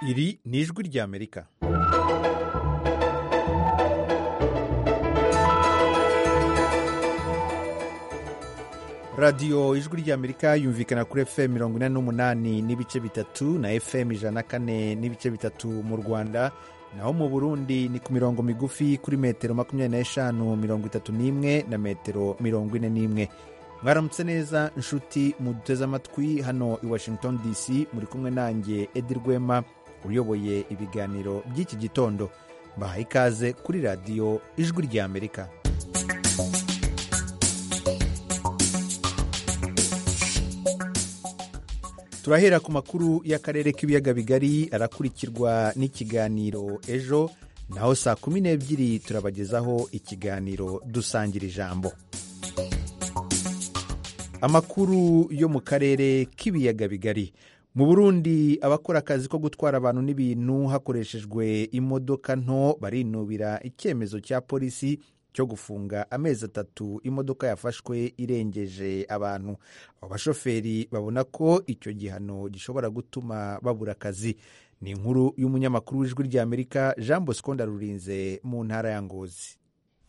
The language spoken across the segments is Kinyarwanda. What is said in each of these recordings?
iri ni ijwi ry'amerika radiyo ijwi ry'amerika yumvikana kuri fm mirongo ine n'umunani n'ibice bitatu na fm ijana na kane n'ibice bitatu mu rwanda naho mu burundi ni ku mirongo migufi kuri metero makumyabiri n'eshanu mirongo itatu n'imwe na metero mirongo ine n'imwe mwaramutse neza inshuti muduteze amatwi hano i washington dc muri kumwe nanjye edi rwema uyoboye ibiganiro by'iki gitondo mbahaye ikaze kuri radiyo ijwi ry'amerika turahera ku makuru y'akarere k'ibiyaga bigari arakurikirwa n'ikiganiro ejo naho saa kumi n'ebyiri turabagezaho ikiganiro dusangira ijambo amakuru yo mu karere k'ibiyaga bigari mu burundi abakora akazi ko gutwara abantu n'ibintu hakoreshejwe imodoka nto barinubira icyemezo cya polisi cyo gufunga amezi atatu imodoka yafashwe irengeje abantu abo bashoferi babona ko icyo gihano gishobora gutuma babura akazi ni inkuru y'umunyamakuru w'ijwi ry'amerika jean bosco ndarurinze mu ntara ya ngozi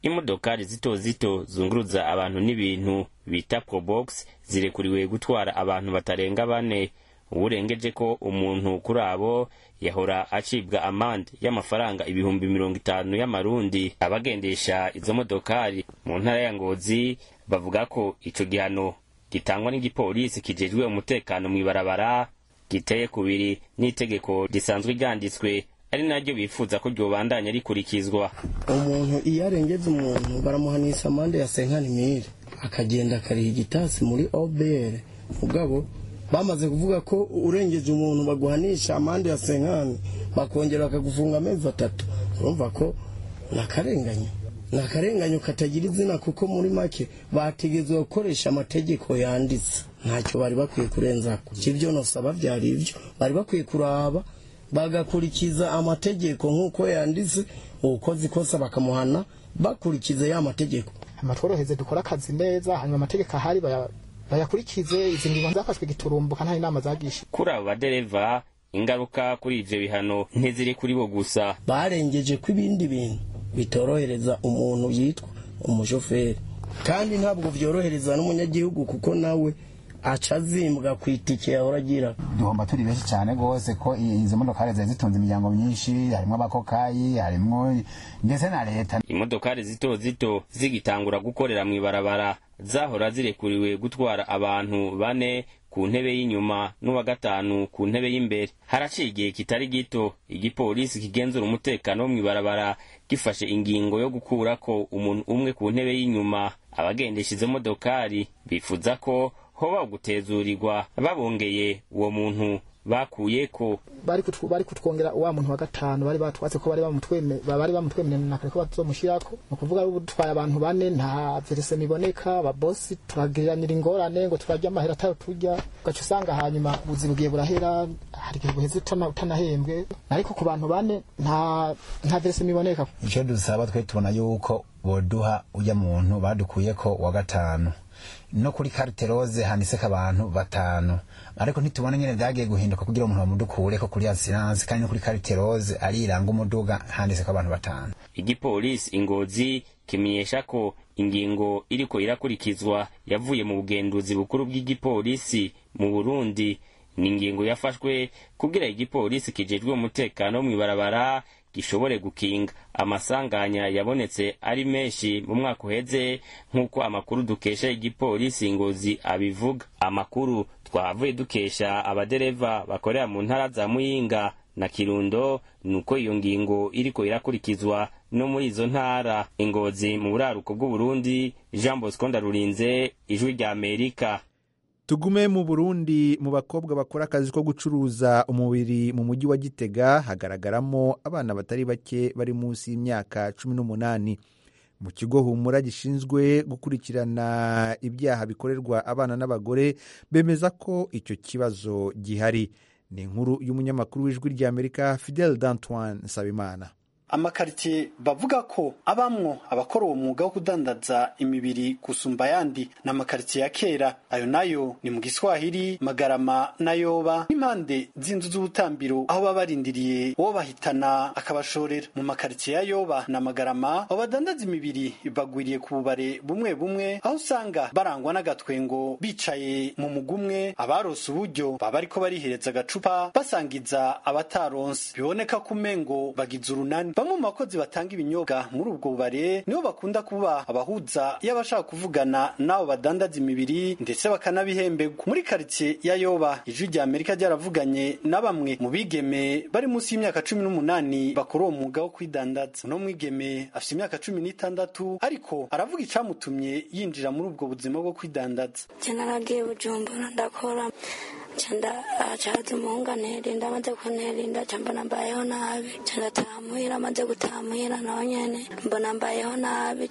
imodokari zito zito zunguruza abantu n'ibintu bita probox zirekuriwe gutwara abantu batarenga bane uwurengeje ko umuntu kuri abo yahora acibwa amande y'amafaranga ibihumbi mirongo itanu y'amarundi abagendesha izo modokari mu ntara ya ngozi bavuga ko ico gihano gitangwa n'igipolisi kijejwe umutekano mw'ibarabara giteye kubiri n'itegeko risanzwe ryanditswe ari naryo bifuza ko ryobandanya rikurikizwa umuntu iyo arengeje umuntu baramuhanisha amande ya senkanimire akagenda akariha igitasi muri obr mugabo bamaze kuvuga ko urengeje umuntu baguhanisha amande ya senkani bakongera bakagufunga amezi atatu urumva ko ni akarenganya ni akarenganyo katagira izina kuko muri make bategetswe gukoresha amategeko yanditse ntacyo bari bakwiye kurenzaho ibyo nosaba byari ibyo bari bakwiye kuraba bagakurikiza amategeko nk'uko yanditse uwukoze ikosa bakamuhana bakurikiza ya mategeko amatworoheze dukora akazi neza hanyuma amategeko ahari bayakurikize izi ngingo zafashwe giturumbuka nta inama zagisha kuri abo badereva ingaruka kuri ibyo bihano ntiziri kuri bo gusa barengeje ko ibindi bintu bitorohereza umuntu yitwa umushoferi kandi ntabwo byorohereza n'umunyagihugu kuko nawe aca azimbwa ku itike yahora agira duhomba turi benshi cyane rwose ko izo modokari zari zitunze imiryango myinshi harimo abakokayi harimo ndetse na leta imodokari zito zito zigitangura gukorera mu ibarabara zahora zirekuriwe gutwara abantu bane ku ntebe y'inyuma n'uwa gatanu ku ntebe y'imbere haraciye igihe kitari gito igipolisi kigenzura umutekano wo mu ibarabara gifashe ingingo yo gukurako umuntu umwe ku ntebe y'inyuma abagendesha izo modokari bifuza ko hoba ugutezurirwa babongeye uwo muntu bakuye ko bari kutwongera wa muntu wa gatanu bari batwatse ko bari bamutwemerera na kare ko bazomushyirako ni ukuvuga dutwaye abantu bane nta verise iboneka ababosi turagiriranira ingorane ngo turarya amahera atari turya ugaca usanga hanyuma ubuzima bugiye burahera hari igihe buheze utanahembwe ariko ku bantu bane nta nta verise iboneka icyo dusaba twe tubona yuko boduha ujya muntu badukuye ko wa gatanu no kuri karite roze handitseko abantu batanu ariko ntitubona nyine byagiye guhinduka kugira umuntu bamudukure ko kuri asiranse kandi no kuri karite roze ariranga umuduga handitseko abantu batanu igipolisi ingozi kimenyesha ko ingingo iriko irakurikizwa yavuye mu bugenduzi bukuru bw'igipolisi mu burundi ni ingingo yafashwe kugira igipolisi kijejwe umutekano mw'ibarabara gishobore gukinga amasanganya yabonetse ari menshi mu mwaka uheze nk'uko amakuru dukesha igipolisi ngozi abivuga amakuru twahavuye dukesha abadereva bakorera mu ntara za muyinga na kirundo nuko iyo ngingo iriko irakurikizwa no muri izo ntara ingozi mu buraruko bw'uburundi jean bosco ndarurinze ijwi rya amerika tugume mu burundi mu bakobwa bakora akazi ko gucuruza umubiri mu mujyi wa gitega hagaragaramo abana batari bake bari munsi y'imyaka cumi n'umunani mu kigo humura gishinzwe gukurikirana ibyaha bikorerwa abana n'abagore bemeza ko icyo kibazo gihari ni inkuru y'umunyamakuru w'ijwi ry'amerika fidel d'antoine nsabimana amakaritsiye bavuga ko abamwo abakora uwo mwuga wo kudandaza imibiri gusumba ayandi ni amakaritsiye ya kera ayo nayo ni mu giswahili magarama n'ayoba n'impande z'inzu z'ubutambiro aho baba barindiriye uwo bahitana akabashorera mu makaritsiye ya yoba na magarama abo badandaza imibiri bagwiriye ku bubare bumwe bumwe aho usanga barangwa n'agatwengo bicaye mu mugumwe abarose uburyo baba bariko barihereza agacupa basangiza abataronse biboneka ko umengo bagize urunani bamwe mu bakozi batanga ibinyobwa muri ubwo bubare nibo bakunda kuba abahuza iyo abashaka kuvugana n'abo badandaza imibiri ndetse bakanabihemberwa muri karitsiye ya yoba ijwi rya amerika ryaravuganye na bamwe mu bigeme bari munsi y'imyaka cumi n'umunani bakora uwo mwuga wo kwidandaza uno mwigeme afite imyaka cumi n'itandatu ariko aravuga icamutumye yinjira muri ubwo buzima bwo kwidandaza nje naragiye bujumbura ndakora canda acaza umunganeri ndamaze kunerinda ca mbona mbayeho nabi ca ndataha muhira amaze gutaha muhira naho nyene mbona mbayeho nabi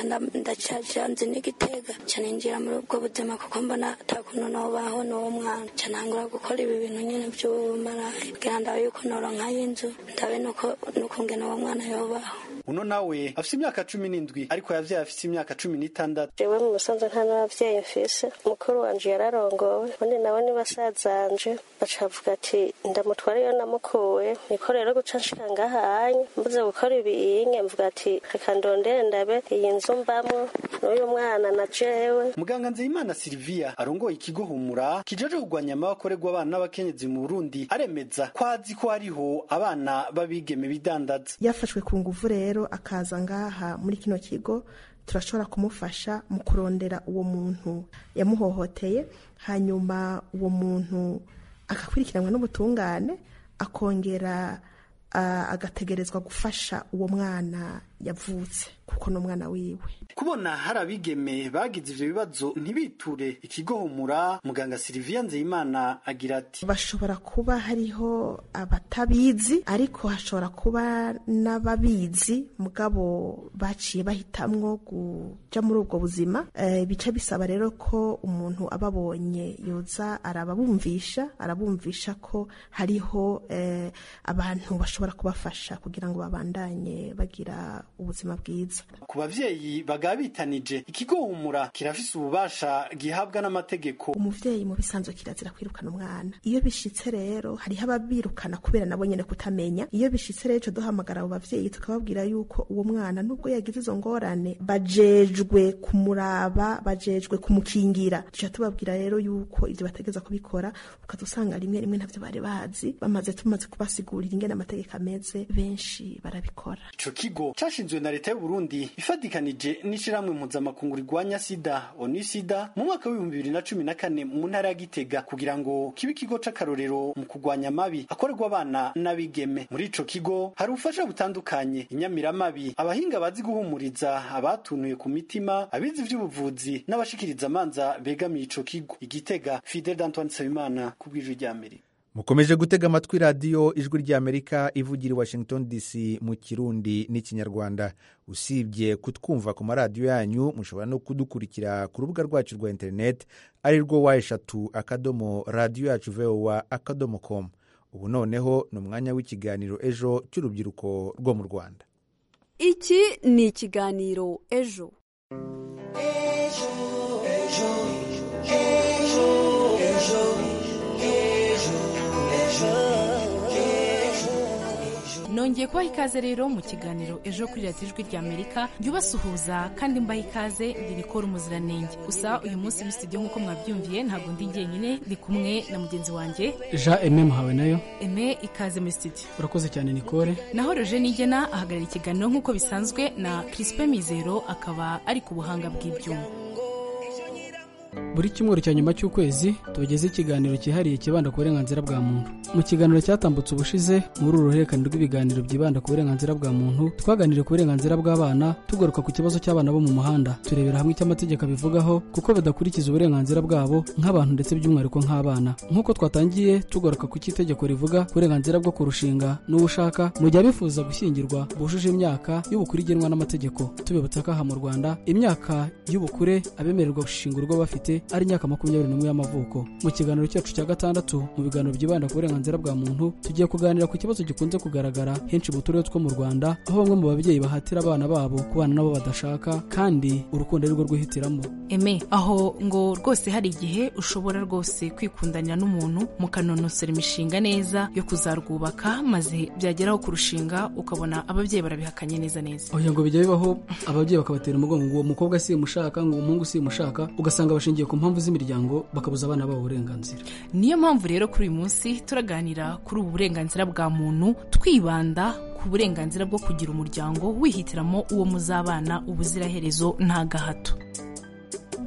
ndacaja nzi n'igitega ca ninjira muri ubwo buzima kuko mbona ata kuntu nobaho n'uwo mwana ca ntangura gukora ibi bintu nyene vy'ubumarayi kugira ndabe yuko noronka y'inzu ndabe nuko nukungene uwo mwana yobaho uno nawe afite imyaka cumi n'indwi ariko yavyaye afite imyaka cumi n'itandatu jewe mu musanze nta n'abavyeyi mfise mukuru wanje yararongowe ubundi nawe ni basazanje baca bavuga ati ndamutwara iyo namukuwe niko rero guca nshika ngaha anya mbuze gukora ibiyinge mvuga ati reka ndondere ndabe iyi nzu mbamwo n'uyu mwana na jewe muganga nzeyimana silvia arongoye ikigo humura kijeje kurwanya amabakorerwa abana n'abakenyezi mu burundi aremeza ko azi ko hariho abana b'abigeme bidandaza yafashwe ku nguvu rero akaza ngaha muri kino kigo turashobora kumufasha mu kurondera uwo muntu yamuhohoteye hanyuma uwo muntu agakurikiranwa n'ubutungane akongera ah, agategerezwa gufasha uwo mwana yavutse kuko ni umwana wiwe kubona hari abigeme bagize ivyo bibazo ntibiture ikigo humura muganga silvia nzeyimana agira ati bashobora kuba hariho abatabizi ariko hashobora kuba n'ababizi mugabo baciye bahitamwo kuja muri ubwo buzima Eh, bica bisaba rero ko umuntu ababonye yoza arababumvisha arabumvisha ko hariho eh, abantu bashobora kubafasha kugira ngo babandanye bagira ubuzima bwiza ku bavyeyi bagaba bitanije ikigo humura kirafise ububasha gihabwa n'amategeko umuvyeyi mu bisanzwe kirazira kwirukana umwana iyo bishitse rero hariho ababirukana kubera nabo nyene kutamenya iyo bishitse rero ico duhamagara abo bavyeyi tukababwira yuko uwo mwana nubwo yagize izo ngorane bajejwe kumuraba bajejwe kumukingira tuca tubabwira rero yuko ivyo bategeza kubikora ukaza usanga rimwe rimwe ntavyo bari bazi bamaze tumaze kubasigurira ingene amategeko ameze benshi barabikora ico kigo cashinzwe na leta y'u Burundi ifatikanije n'ishirahamwe mpuzamakungu rigwanya sida onisida mu mwaka w'ibihumbi bibiri na cumi na kane mu ntara ya gitega kugira ngo kibe ikigo c'akarorero mu kurwanya amabi akorerwa abana n'abigeme muri ico kigo hari ubufasha butandukanye inyamiramabi abahinga bazi guhumuriza abatunuye ku mitima abize ivy'ubuvuzi n'abashikiriza amanza begamiye ico kigo igitega fidel d'antoine nsabimana ku bw'ijwi rya amerika mukomeje gutega amatwi radiyo ijwi ry'amerika ivugira i washington dc mu kirundi n'ikinyarwanda usibye kutwumva ku maradiyo yanyu mushobora no kudukurikira ku rubuga rwacu rwa interineti ari rwo wa eshatu akadomo radiyo yacu vowa akadomo komu ubu noneho ni umwanya w'ikiganiro ejo cy'urubyiruko rwo mu rwanda iki ni ikiganiro ejo nongeye kubaha ikaze rero mu kiganiro ejo kuri radiyo ijwi rya amerika ryubasuhuza kandi mbaha ikaze ririkora umuziranenge gusa uyu munsi muri studio nk'uko mwabyumviye ntabwo ndi jyenyine ndi kumwe na mugenzi wanjye jean eme muhawe nayo eme ikaze muri studio urakoze cyane nikore naho roje nigena ahagarara ikiganiro nk'uko bisanzwe na kirisipe mizero akaba ari ku buhanga bw'ibyuma buri cyumweru cya nyuma cy'ukwezi tubageze ikiganiro cyihariye kibanda ku burenganzira bwa muntu mu kiganiro cyatambutse ubushize muri uru ruhererekane rw'ibiganiro byibanda ku burenganzira bwa muntu twaganiriye ku burenganzira bw'abana tugaruka ku kibazo cy'abana bo mu muhanda turebera hamwe icyo amategeko abivugaho kuko badakurikiza uburenganzira bwabo nk'abantu ndetse by'umwihariko nk'abana nk'uko twatangiye tugaruka ku cy'itegeko rivuga ku burenganzira bwo kurushinga n'uwo ushaka mu gihe abifuza gushyingirwa bujuje imyaka y'ubukure igenwa n'amategeko tubibutsa ko aha mu rwanda imyaka y'ubukure abemererwa gushingurwa bafite mfite ari imyaka makumyabiri n'umwe y'amavuko mu kiganiro cyacu cya gatandatu mu biganiro byibanda ku burenganzira bwa muntu tugiye kuganira ku kibazo gikunze kugaragara henshi mu turere two mu rwanda aho bamwe mu babyeyi bahatira abana babo kubana nabo badashaka kandi urukundo ari rwo rwihitiramo eme aho ngo rwose hari igihe ushobora rwose kwikundanira n'umuntu mukanonosora imishinga neza yo kuzarwubaka maze byageraho kurushinga ukabona ababyeyi barabihakanye neza neza oya ngo bijya bibaho ababyeyi bakabatera umugongo ngo uwo mukobwa si umushaka ngo umuhungu si umushaka ugasanga bashingiye ku mpamvu z'imiryango bakabuza abana babo uburenganzira niyo mpamvu rero kuri uyu munsi turaganira kuri ubu burenganzira bwa muntu twibanda ku burenganzira bwo kugira umuryango wihitiramo uwo muzabana ubuziraherezo nta gahato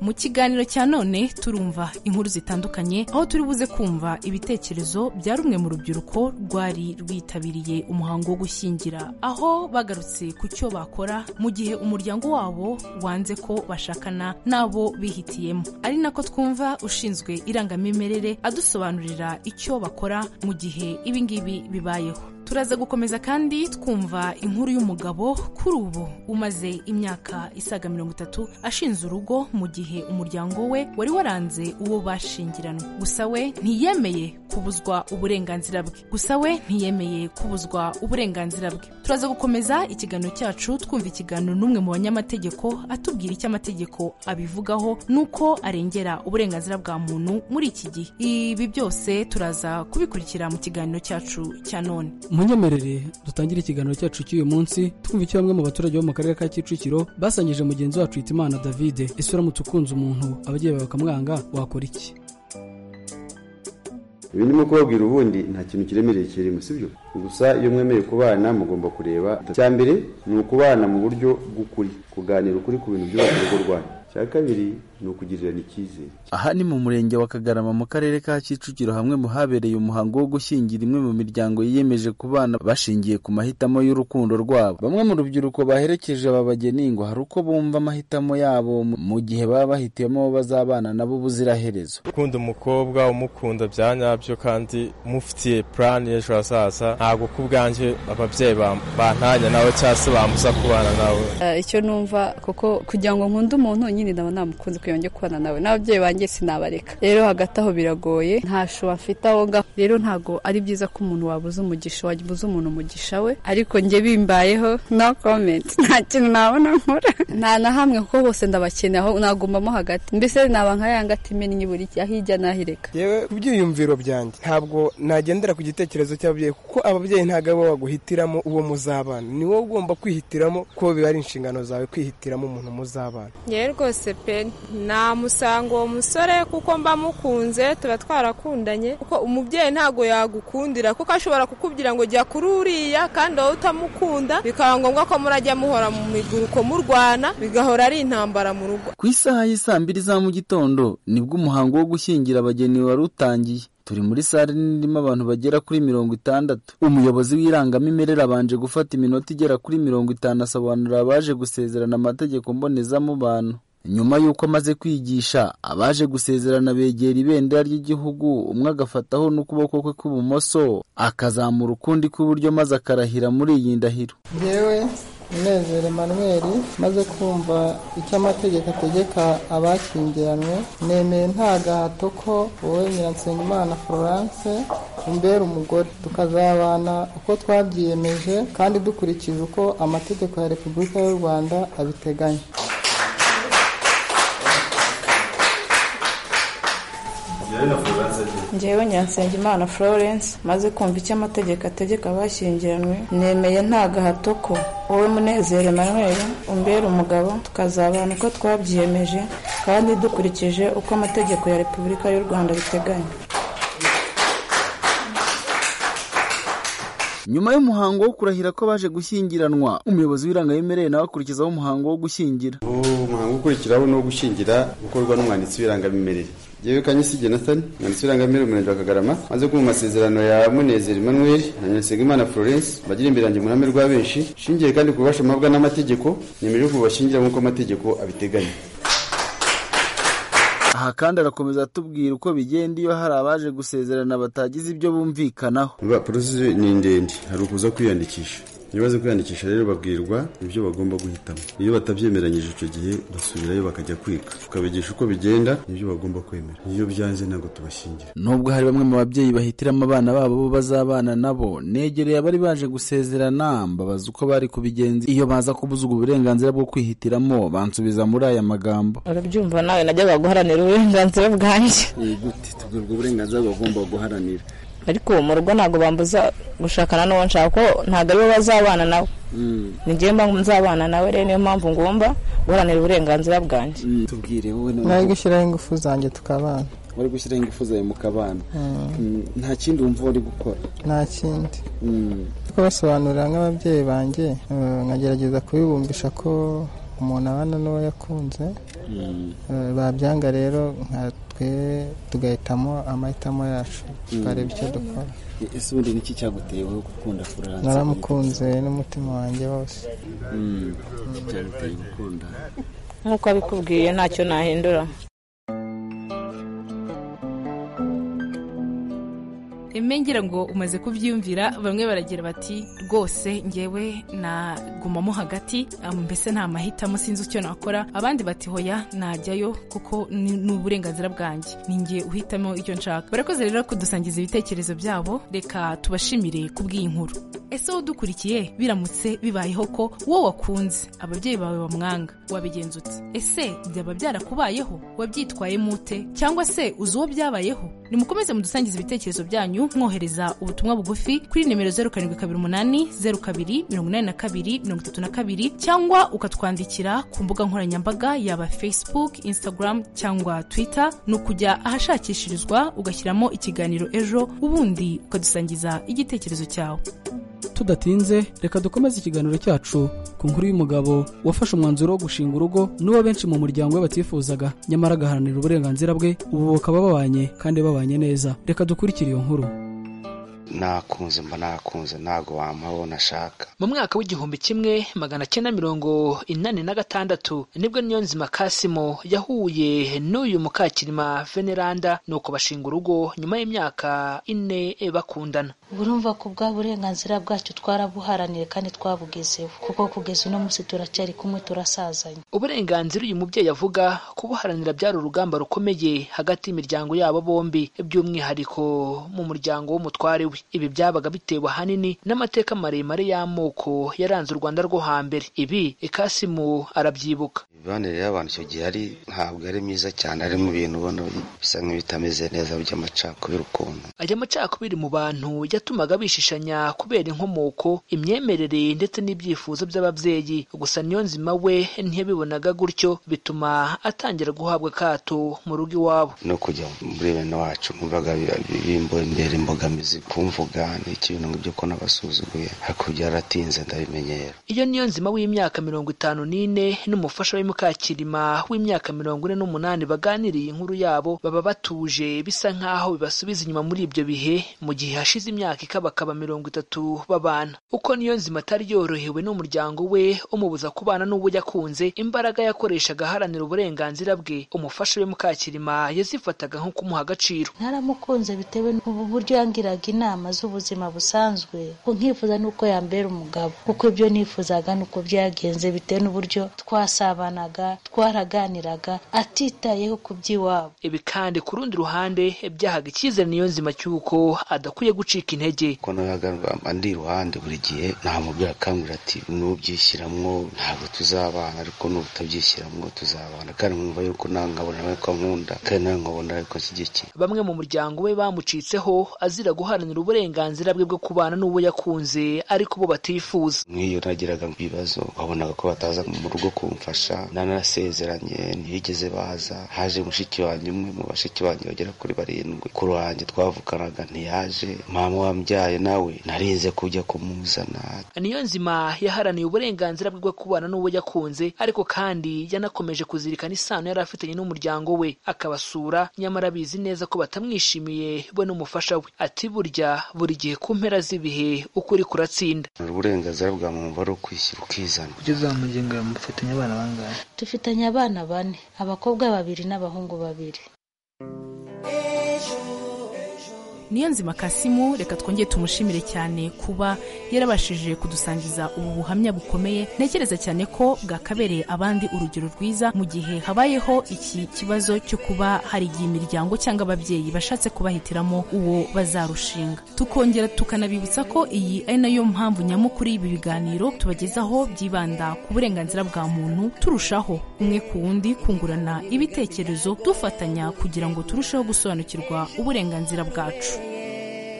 mu kiganiro cya none turumva inkuru zitandukanye aho turi buze kumva ibitekerezo bya rumwe mu rubyiruko rwari rwitabiriye umuhango wo gushyingira aho bagarutse ku cyo bakora mu gihe umuryango wabo wanze ko bashakana n'abo bihitiyemo ari nako twumva ushinzwe irangamimerere adusobanurira icyo bakora mu gihe ibingibi bibayeho turaza gukomeza kandi twumva inkuru y'umugabo kuri ubu umaze imyaka isaga mirongo itatu ashinze urugo mu gihe umuryango we wari waranze uwo bashyingiranywe gusa we ntiyemeye kubuzwa uburenganzira bwe gusa we ntiyemeye kubuzwa uburenganzira bwe turaza gukomeza ikiganiro cyacu twumva ikiganiro n'umwe mu banyamategeko atubwira icyo amategeko abivugaho n'uko arengera uburenganzira bwa muntu muri iki gihe ibi byose turaza kubikurikira mu kiganiro cyacu cya none munyemerere dutangire ikiganiro cyacu cy'uyu munsi twumva icyo bamwe mu baturage bo mu karere ka kicukiro basangije mugenzi wacu hitimana davide ese uramutse ukunze umuntu ababyeyi bawe bakamwanga wakora iki ibi ndimo kubabwira ubundi nta kintu kiremereye kirimo sibyo gusa iyo mwemeye kubana mugomba kureba icya mbere ni ukubana mu buryo bw'ukuri kuganira ukuri ku bintu byubaka urugo rwanyu icya kabiri ni ukugirirana icyizere aha ni mu murenge wa kagarama mu karere ka kicukiro hamwe mu habereye umuhango wo gushyingira imwe mu miryango yiyemeje ku bana bashingiye ku mahitamo y'urukundo rwabo bamwe mu rubyiruko baherekeje aba bageni ngo hari uko bumva amahitamo yabo mu gihe baba bahitiyemo abo bazabana nabo ubuziraherezo ukunda umukobwa umukunda bya nyabyo kandi mufitiye purani y'ejo hazaza ntabwo ku bwanjye ababyeyi bantanya nawe cyangwa se bamusa kubana nawe icyo numva kuko kugira ngo nkunde umuntu nyine ndaba namukunze yongeye kubana nawe n'ababyeyi banjye sinabareka rero hagati aho biragoye ntashoba mfite aho ngaho rero ntabwo ari byiza ko umuntu wabuze umugisha wabuze umuntu umugisha we ariko njye bimbayeho no komenti nta kintu nabona nkora nta na hamwe kuko bose ndabakeneye aho nagumbamo hagati mbese naba nka ya ngati imennye buri hirya n'ahireka yewe ku byiyumviro byanjye ntabwo nagendera ku gitekerezo cy'ababyeyi kuko ababyeyi ntabwo ari bo baguhitiramo uwo muzabana ni wowe ugomba kwihitiramo ko biba ari inshingano zawe kwihitiramo umuntu muzabana yewe rwose pe namusanga uwo musore kuko mba mukunze tuba twarakundanye kuko umubyeyi ntabwo yagukundira kuko ashobora kukubwira ngo jya kuri uriya kandi wowe utamukunda bikaba ngombwa ko murajya muhora mu miguruko murwana bigahora ari intambara mu rugo ku isaha y'isaa mbiri za mu gitondo nibwo umuhango wo gushyingira abageni wari utangiye turi muri sare nirimo abantu bagera kuri mirongo itandatu umuyobozi w'irangamimerere abanje gufata iminota igera kuri mirongo itanu asobanurira abaje gusezerana amategeko mbonezamubano nyuma y'uko amaze kwigisha abaje gusezerana begera ibendera ry'igihugu umwe agafataho n'ukuboko kwe kw'ibumoso akazamura ukundi kw'iburyo maze akarahira muri iyi ndahiro yewe munezero manweri maze kumva icyo amategeko ategeka abakingiranywe nemeye nta gahato ko wowe nyiransengimana florence umbera umugore tukazabana uko twabyiyemeje kandi dukurikije uko amategeko ya repubulika y'u rwanda abiteganya ngewe nyansengimana florence maze kumva icyo amategeko ategeka abashyingiranywe nemeye nta gahato ko wowe munezero manweri umbera umugabo tukazabana uko twabyiyemeje kandi dukurikije uko amategeko ya repubulika y'u rwanda biteganya nyuma y'umuhango wo kurahira ko baje gushyingiranwa umuyobozi w'irangayemerere nawe akurikizaho umuhango wo gushyingira umuhango ukurikiraho ni uwo gushyingira gukorwa n'umwanditsi w'irangamimerere yewe kanyisi jonathan mwanditsi w'irangamimerere umurenge wa kagarama maze kumva amasezerano ya munezero emmanuel na nyirasengimana florence bagira imbere yanjye mu ruhame rwa benshi shingiye kandi ku bubasha mabwa n'amategeko nemeje kubashingira nk'uko amategeko abiteganya aha kandi arakomeza atubwira uko bigenda iyo hari abaje gusezerana batagize ibyo bumvikanaho porosesi ni ndende hari ukuza kwiyandikisha iyo baze kwiyandikisha rero babwirwa ibyo bagomba guhitamo iyo batabyemeranyije icyo gihe basubirayo bakajya kwiga tukabigisha uko bigenda n'ibyo bagomba kwemera iyo byanze ntabwo tubashingira nubwo hari bamwe mu babyeyi bahitiramo abana babo bo bazabana nabo negereye abari baje gusezerana mbabaza uko bari kubigenza iyo baza kubuza ubwo burenganzira bwo kwihitiramo bansubiza muri aya magambo urabyumva nawe najyaga guharanira uburenganzira bwanjye ni gute tubwirwa uburenganzira bagomba guharanira ariko mu rugo ntabwo bambuza gushakana n'uwo nshaka kuko ntabwo aribo bazabana nawe ni njyewe mba nzabana nawe rero niyo mpamvu ngomba guharanira uburenganzira bwanjye tubwire wowe nari gushyiraho ingufu zanjye tukabana wari gushyiraho ingufu zawe mu kabana Mm, nta kindi wumva wari gukora nta kindi Mm, kubasobanurira nk'ababyeyi banjye eh, nkagerageza kubibumbisha ko umuntu abana n'uwo yakunze mm. Eh, babyanga rero nka twe tugahitamo amahitamo yacu tukareba icyo dukora E- ese ubundi niki cyaguteye wowe gukunda furanse naramukunze n'umutima wanjye wose Mm, iki cyaguteye gukunda nk'uko abikubwiye ntacyo nahindura emengera ngo umaze kubyumvira bamwe baragira bati rwose ngewe nagumamo hagati ah, mbese nta mahitamo sinzi icyo nakora abandi bati hoya najyayo kuko ni ni uburenganzira bwanjye ninjye uhitamo icyo nshaka barakoze rero kudusangiza ibitekerezo byabo reka tubashimire kubw'iyi nkuru ese wowe udukurikiye biramutse bibayeho ko wowe wakunze ababyeyi bawe bamwanga wabigenza ute ese byaba byarakubayeho wabyitwayemo ute cyangwa se uzi uwo byabayeho nimukomeze mudusangize ibitekerezo byanyu mwohereza ubutumwa bugufi kuri nimero zeru karindwi kabiri umunani zeru kabiri mirongo inani na kabiri mirongo itatu na kabiri cyangwa ukatwandikira ku mbuga nkoranyambaga yaba facebook instagram cyangwa twitter ni ukujya ahashakishirizwa ugashyiramo ikiganiro ejo ubundi ukadusangiza igitekerezo cyawe tudatinze reka dukomeze ikiganiro cyacu ku nkuru y'umugabo wafashe umwanzuro wo gushinga urugo n'uwo benshi mu muryango we batifuzaga nyamara agaharanira uburenganzira bwe ubu bakaba babanye kandi babanye neza reka dukurikire iyo nkuru nakunze mba nakunze ntago wampa wo nashaka mu mwaka w'igihumbi kimwe magana cyenda mirongo inani na gatandatu nibwo niyonzima kasimo yahuye n'uyu mukakirima veneranda nuko bashinga urugo nyuma y'imyaka ine bakundana urumva ko bwa burenganzira bwacu twarabuharaniye kandi twabugezeho kuko kugeza uno munsi turacyari kumwe turasazanye uburenganzira uyu mubyeyi avuga kubuharanira byari urugamba rukomeye hagati y'imiryango yabo bombi by'umwihariko mu muryango w'umutware we ibi byabaga bitewe ahanini n'amateka maremare y'amoko yaranze u rwanda rwo hambere ibi ikasimu arabyibuka imibanire y'abantu icyo gihe ari ntabwo ari myiza cyane ari mu bintu ubona bisa nk'ibitameze neza by'amacakubiri ukuntu aya macakubiri mu bantu yatumaga bishishanya kubera inkomoko imyemerere ndetse n'ibyifuzo by'ababyeyi gusa niyo nzima we ntiyabibonaga gutyo bituma atangira guhabwa akato mu rugo iwabo no kujya muri bene wacu numvaga bimbera imbogamizi kumvuga n'ikintu ibyo ko nabasuzuguye hakurya yaratinze ndabimenyera iyo niyo nzima w'imyaka mirongo itanu n'ine n'umufasha we mukakirima w'imyaka mirongo ine n'umunani baganiriye inkuru yabo baba batuje bisa nk'aho bibasubiza inyuma muri ibyo bihe mu gihe hashize imyaka ikabakaba mirongo itatu babana uko niyo nzima atari yorohewe n'umuryango we umubuza kubana n'uwo yakunze imbaraga yakoreshaga aharanira uburenganzira bwe umufasha we mukakirima yazifataga nko kumuha agaciro naramukunze bitewe n'uburyo yangiraga inama z'ubuzima busanzwe nkifuza n'uko yambera umugabo kuko ibyo nifuzaga ni uko byagenze bitewe n'uburyo twasabanaga twaraganiraga atitayeho ku by'iwabo ibi kandi ku rundi ruhande byahaga icyizere niyo nzima cy'uko adakwiye gucika intege kuko nabaga ndi iruhande buri gihe ntamubwira akangurira ati nubyishyiramwo ntabwo tuzabana ariko n'ubutabyishyiramwo tuzabana kandi nkumva yuko nawe nkabona nawe ko nkunda kandi nawe nkabona ariko ashyigikiye bamwe mu muryango we bamucitseho azira guharanira uburenganzira bwe bwo kubana n'uwo yakunze ariko bo batifuza nk'iyo nagiraga ibibazo wabonaga ko bataza mu rugo kumfasha nanasezeranye ntibigeze baza haje mushiki wanjye umwe mu bashiki banjye bagera kuri barindwi ku ruhange twavuganaga ntiyaje mama wambyaye nawe narinze kujya kumuzana niyo nzima yaharaniye uburenganzira bwe bwo kubana n'uwo yakunze ariko kandi yanakomeje kuzirikana isano yari afitanye n'umuryango we akabasura nyamara abizi neza ko batamwishimiye we n'umufasha we ati burya buri gihe ku mpera z'ibihe ukuri kuratsinda uburenganzira bwa muntu ari ukwishyira ukizana kugeza mu ngingo mufitanye abana bangahe dufitanye abana bane abakobwa babiri n'abahungu babiri niyo nzima kasimu reka twongere tumushimire cyane kuba yarabashije kudusangiza ubu buhamya bukomeye ntekereza cyane ko bwakabereye abandi urugero rwiza mu gihe habayeho iki kibazo cyo kuba hari igihe imiryango cyangwa ababyeyi bashatse kubahitiramo uwo bazarushinga tukongera tukanabibutsa ko iyi ari nayo mpamvu nyamukuru y'ibi biganiro tubagezaho byibanda ku burenganzira bwa muntu turushaho umwe ku wundi kungurana ibitekerezo dufatanya kugira ngo turusheho gusobanukirwa uburenganzira bwacu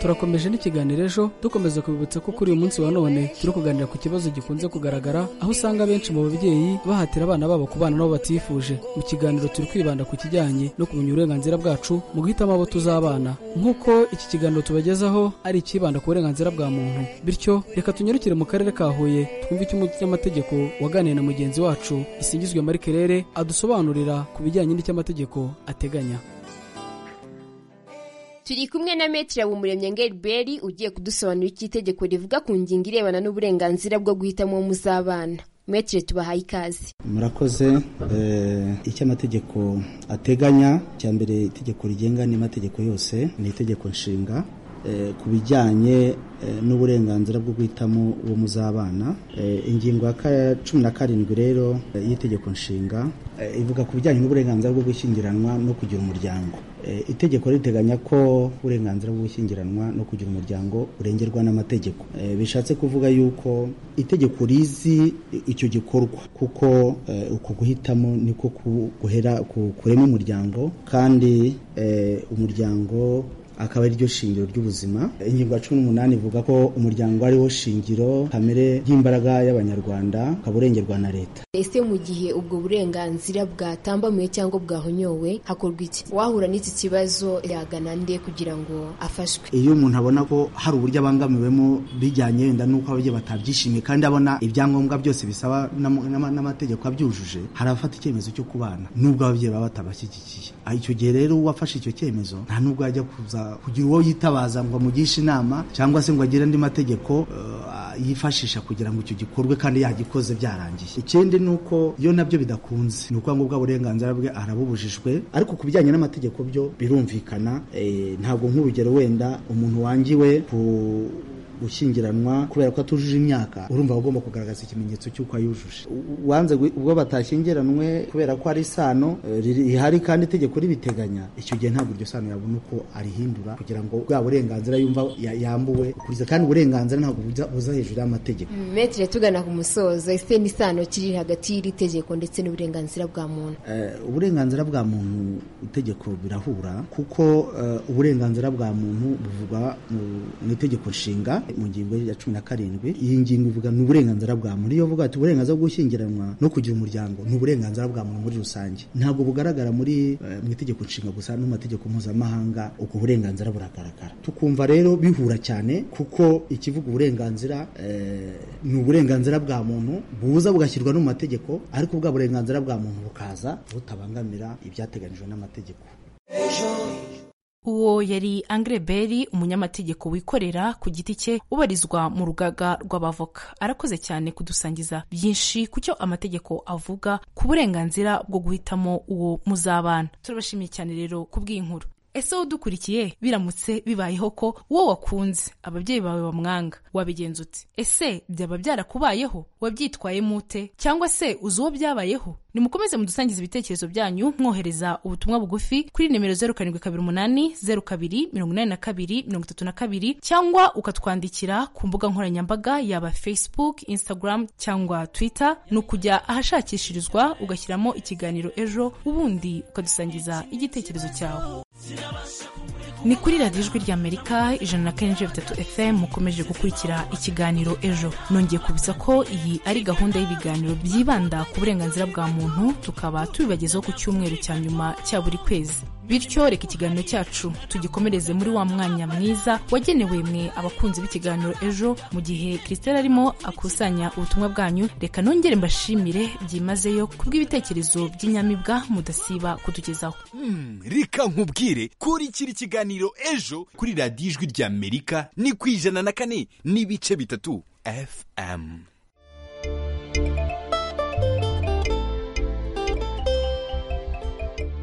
turakomeje n'ikiganiro ejo dukomeza kubibutsa ko kuri uyu munsi wa none turi kuganira ku kibazo gikunze kugaragara aho usanga benshi mu babyeyi bahatira abana babo kubana nabo batifuje mu kiganiro turi kwibanda ku kijyanye no kumenya uburenganzira bwacu mu guhitamo abo tuzabana nk'uko iki kiganiro tubagezaho ari icyibanda ku burenganzira bwa muntu bityo reka tunyarukire mu karere ka huye twumve icyo umunyamategeko waganiye na mugenzi wacu isingizwe marie kerere adusobanurira ku bijyanye n'icy'amategeko ateganya turi kumwe na metire wumuremye ngeriberi ugiye kudusobanurira icyo itegeko rivuga ku ngingo irebana n'uburenganzira bwo guhitamo muzabana metire tubahaye ikaze murakoze icyo amategeko ateganya cya mbere itegeko rigenga n'amategeko yose ni itegeko nshinga ku bijyanye n'uburenganzira bwo guhitamo uwo muzabana ingingo ya cumi na karindwi rero y'itegeko nshinga ivuga ku bijyanye n'uburenganzira bwo gushyingiranwa no kugira umuryango itegeko riteganya ko uburenganzira bwo gushyingiranwa no kugira umuryango urengerwa n'amategeko bishatse kuvuga yuko itegeko rizi icyo gikorwa kuko uku guhitamo niko guhera kurema umuryango kandi umuryango akaba ari ryo shingiro ry'ubuzima ingingo ya cumi n'umunani ivuga ko umuryango ariwo shingiro kamere y'imbaraga y'abanyarwanda ukaba urengerwa na leta ese mu gihe ubwo burenganzira bwatambamiwe cyangwa bwahonyowe hakorwa iki wahura n'iki kibazo yagana nde kugira ngo afashwe iyo umuntu abona ko hari uburyo abangamiwemo bijyanye wenda n'uko ababyeyi batabyishimiye kandi abona ibyangombwa byose bisaba n'amategeko abyujuje hari abafata icyemezo cyo kubana n'ubwo ababyeyi baba batabashyigikiye icyo gihe rero uwafashe icyo cyemezo nta n'ubwo yajya kuza kugira uwo yitabaza ngo amugishe inama cyangwa se ngo agire andi mategeko yifashisha kugira ngo icyo gikorwe kandi yagikoze byarangiye ikindi ni uko iyo nabyo bidakunze ni ukuvuga ngo bwa burenganzira bwe arabubujijwe ariko ku bijyanye n'amategeko byo birumvikana ntabwo nk'urugero wenda umuntu wangiwe ku gushyingiranwa kubera ko atujuje imyaka urumva agomba kugaragaza ikimenyetso cy'uko ayujuje wanze ubwo batashyingiranwe kubera ko ari isano rihari kandi itegeko ribiteganya icyo gihe ntabwo iryo sano yabona uko arihindura kugira ngo bwa burenganzira yumva yambuwe kuriza kandi uburenganzira ntabwo buza hejuru y'amategeko metire tugana ku musozo ese n'isano kiri hagati y'iri tegeko ndetse n'uburenganzira bwa muntu uburenganzira bwa muntu itegeko birahura kuko uburenganzira bwa muntu buvugwa mu itegeko nshinga mu ngingo ya cumi na karindwi iyi ngingo ivuga ni uburenganzira bwa muntu iyo uvuga ati uburenganzira bwo gushyingiranwa no kugira umuryango ni uburenganzira bwa muntu muri rusange ntabwo bugaragara muri mu itegeko nshinga gusa no mu mategeko mpuzamahanga ubwo burenganzira buragaragara tukumva rero bihura cyane kuko ikivuga uburenganzira ni uburenganzira bwa muntu buza bugashyirwa no mu mategeko ariko bwa burenganzira bwa muntu bukaza butabangamira ibyateganyijwe n'amategeko uwo yari angre beri umunyamategeko wikorera ku giti cye ubarizwa mu rugaga rw'abavoka arakoze cyane kudusangiza byinshi ku cyo amategeko avuga ku burenganzira bwo guhitamo uwo muzabana turabashimiye cyane rero ku bw'inkuru ese wowe udukurikiye biramutse bibayeho ko wowe wakunze ababyeyi bawe bamwanga wabigenza uti ese byaba byarakubayeho wabyitwayemo ute cyangwa se uzi uwo byabayeho nimukomeze mudusangiza ibitekerezo byanyu mwohereza ubutumwa bugufi kuri nimero zeru karindwi kabiri umunani zeru kabiri mirongo inani na kabiri mirongo itatu na kabiri cyangwa ukatwandikira ku mbuga nkoranyambaga yaba facebook instagram cyangwa twitter ni ukujya ahashakishirizwa ugashyiramo ikiganiro ejo ubundi ukadusangiza igitekerezo cyawe ni kuri radiyo ijwi ry'amerika ijana na karindwi bitatu fm mukomeje gukurikira ikiganiro ejo nongeye kubitsa ko iyi ari gahunda y'ibiganiro byibanda ku burenganzira bwa muntu tukaba tubibagezaho ku cyumweru cya nyuma cya buri kwezi bityo reka ikiganiro cyacu tugikomereze muri wa mwanya mwiza wagenewe mwe abakunzi b'ikiganiro ejo mu gihe christelle arimo akusanya ubutumwa bwanyu reka nongere mbashimire byimazeyo kubw'ibitekerezo by'inyamibwa mudasiba kutugezaho hmm, reka nkubwire kurikira ikiganiro ejo kuri radiyo ijwi ry'amerika ni ku ijana na kane n'ibice bitatu fm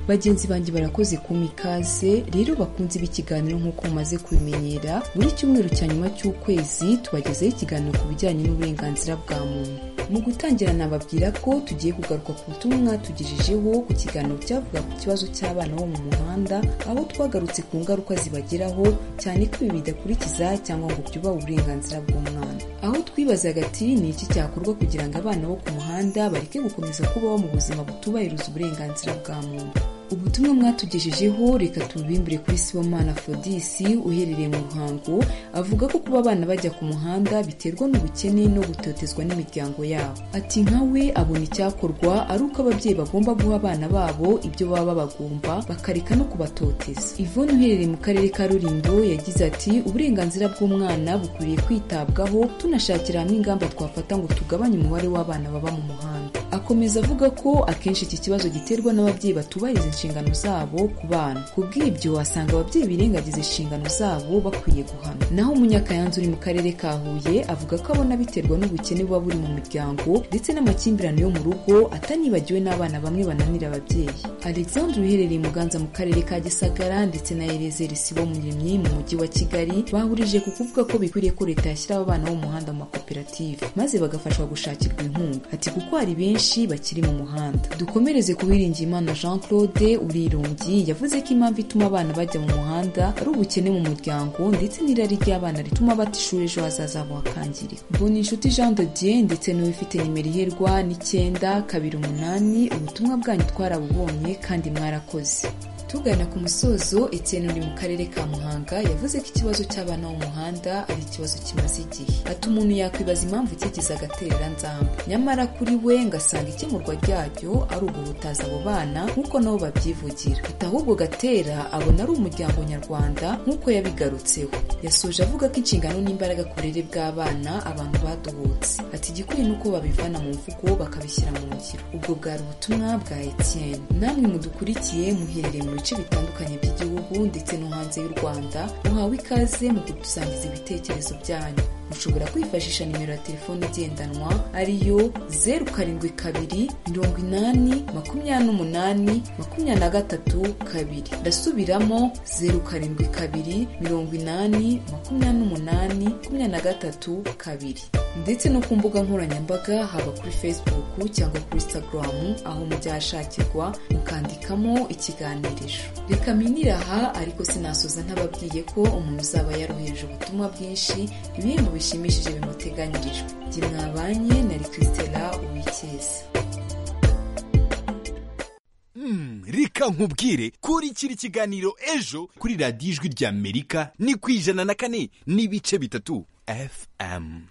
bagenzi banjye barakoze ku mikaze rero bakunze b'ikiganiro nk'uko mumaze kubimenyera buri cyumweru cya nyuma cy'ukwezi tubagezaho ikiganiro ku bijyanye n'uburenganzira bwa muntu mu gutangira nababwira ko tugiye kugaruka ku butumwa tugejejeho ku kiganiro cyavuga ku kibazo cy'abana bo mu muhanda aho twagarutse ku ngaruka zibageraho cyane ko ibi bidakurikiza cyangwa ngo byubahe uburenganzira bw'umwana aho twibazaga ati ni iki cyakorwa kugira ngo abana bo ku muhanda bareke gukomeza kubaho mu buzima butubahiriza uburenganzira bwa muntu ubutumwa mwatugejejeho reka tubimbure kuri sibomana fodisi uherereye mu ruhango avuga ko kuba abana bajya ku muhanda biterwa n'ubukene no gutotezwa n'imiryango yabo ati nkawe abona icyakorwa ari uko ababyeyi bagomba guha abana babo ibyo baba babagomba bakareka no kubatoteza ivone uherereye mu karere ka rurindo yagize ati uburenganzira bw'umwana bukwiriye kwitabwaho tunashakira hamwe ingamba twafata ngo tugabanye umubare w'abana baba mu muhanda akomeza avuga ko akenshi iki kibazo giterwa n'ababyeyi batubahiriza inshingano zabo ku bana ku bw'ibyo wasanga ababyeyi birengagiza inshingano zabo bakwiye guhanwa naho umunyakayanza uri mu karere ka huye avuga ko abona biterwa n'ubukene buba buri mu miryango ndetse n'amakimbirane yo mu rugo atanibagiwe n'abana bamwe bananira ababyeyi alexandre uherereye muganza mu karere ka gisagara ndetse na erezeri sibo muremyi mu mujyi wa kigali bahurije ku kuvuga ko bikwiriye ko leta yashyiraho abana bo mu muhanda mu makoperative maze bagafashwa gushakirwa inkunga ati kuko hari benshi bakiri mu muhanda dukomereze ku Uwiringiyimana jean claude urirumbyi yavuze ko impamvu ituma abana bajya mu muhanda ari ubukene mu muryango ndetse n'irari ry'abana rituma bata ishuri ejo hazaza habo hakangirika mbona inshuti jean de dieu ndetse n'uwifite nimero iherwa n'icyenda kabiri umunani ubutumwa bwanyu twarabubonye kandi mwarakoze tugana ku musozo Etienne uri mu karere ka muhanga yavuze ko ikibazo cy'abana bo mu muhanda ari ikibazo kimaze igihe ati umuntu yakwibaza impamvu kigize agatereranzamba nyamara kuri we ngasanga ikemurwa ryaryo ari uguhutaza abo bana nk'uko nabo babyivugira ati ahubwo gatera abona ari umuryango nyarwanda nk'uko yabigarutseho yasoje avuga ko inshingano n'imbaraga ku burere bw'abana abantu baduhutse ati igikwiye ni uko babivana mu mvugo bakabishyira mu ngiro ubwo bwari ubutumwa bwa Etienne namwe mudukurikiye muherereye mu bice bitandukanye by'igihugu ndetse no hanze y'u rwanda muhawe ikaze mu kudusangiza ibitekerezo byanyu mushobora kwifashisha nimero ya telefone igendanwa ariyo zeru karindwi kabiri mirongo inani makumyabiri n'umunani makumyabiri na gatatu kabiri ndasubiramo zeru karindwi kabiri mirongo inani makumyabiri n'umunani makumyabiri na gatatu kabiri ndetse no ku mbuga nkoranyambaga haba kuri facebook cyangwa kuri instagram aho mujyashakirwa mukandikamo ikiganiriro reka minire aha ariko sinasoza ntababwiye ko umuntu uzaba yarohereje ubutumwa bwinshi ibihembo bishimishije bimuteganyirijwe jye mwabanye nari christela uwicyeza reka nkubwire kurikira ikiganiro ejo kuri radiyo ijwi ry'amerika ni ku ijana na kane n'ibice bitatu fm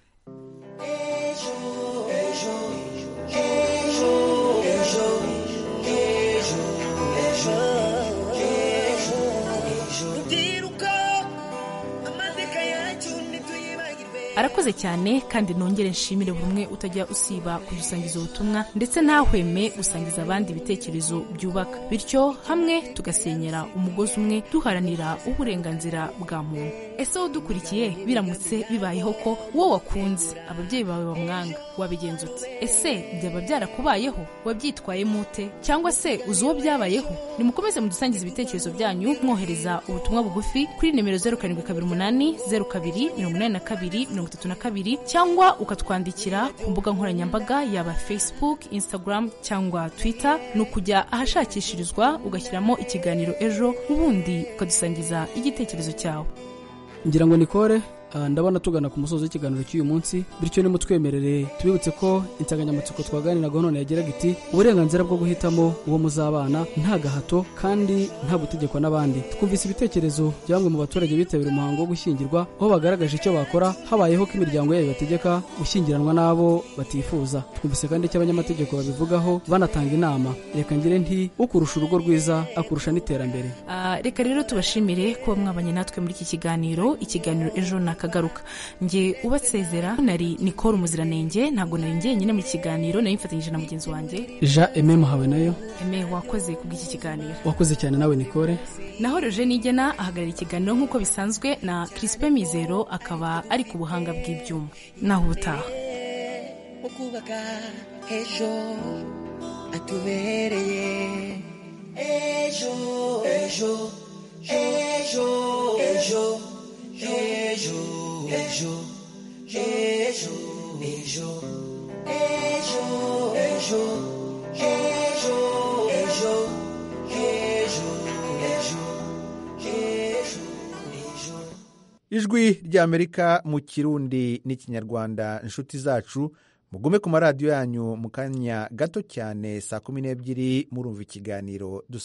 arakoze cyane kandi nongere nshimire buri umwe utajya usiba kujya usangiza ubutumwa ndetse ntahweme gusangiza abandi ibitekerezo byubaka bityo hamwe tugasenyera umugozi umwe duharanira uburenganzira bwa muntu ese wowe udukurikiye biramutse bibayeho ko wowe wakunze ababyeyi bawe bamwanga wabigenza ute ese byaba byarakubayeho wabyitwayemo ute cyangwa se uzi uwo byabayeho nimukomeze mudusangize ibitekerezo byanyu mwohereza ubutumwa bugufi kuri nimero zeru karindwi kabiri umunani zeru kabiri mirongo inani na kabiri mirongo itatu na kabiri cyangwa ukatwandikira ku mbuga nkoranyambaga yaba facebook instagram cyangwa twitter ni ukujya ahashakishirizwa ugashyiramo ikiganiro ejo ubundi ukadusangiza igitekerezo cyawe ngira ngo nikore ndabona tugana ku musozo w'ikiganiro cy'uyu munsi bityo nimutwemerere tubibutse ko insanganyamatsiko twaganiragaho none yageraga iti uburenganzira bwo guhitamo uwo muzabana nta gahato kandi nta gutegekwa n'abandi twumvise ibitekerezo bya bamwe mu baturage bitabira umuhango wo gushyingirwa aho bagaragaje icyo bakora habayeho ko imiryango yayo ibategeka gushyingiranwa n'abo batifuza twumvise kandi icyo abanyamategeko babivugaho banatanga inama reka ngire nti ukurusha urugo rwiza akurusha n'iterambere Ah, reka rero tubashimire kuba mwabanye natwe muri iki kiganiro ikiganiro ejo ni akagaruka nge ubasezera nari nikora umuziranenge ntabwo nari ngenyine mu kiganiro nari mfatanyije na mugenzi wanjye jean eme muhawe nayo eme wakoze kubw'iki kiganiro wakoze cyane nawe nikore naho roje nigena ahagarara ikiganiro nk'uko bisanzwe na kirisipe mizero akaba ari ku buhanga bw'ibyuma naho ubutaha ukubaka ejo atubereye ejo ijwi ry'amerika mu kirundi n'ikinyarwanda inshuti zacu mugume ku maradiyo yanyu mu kanya gato cyane saa kumi n'ebyiri murumva ikiganiro dusanzwe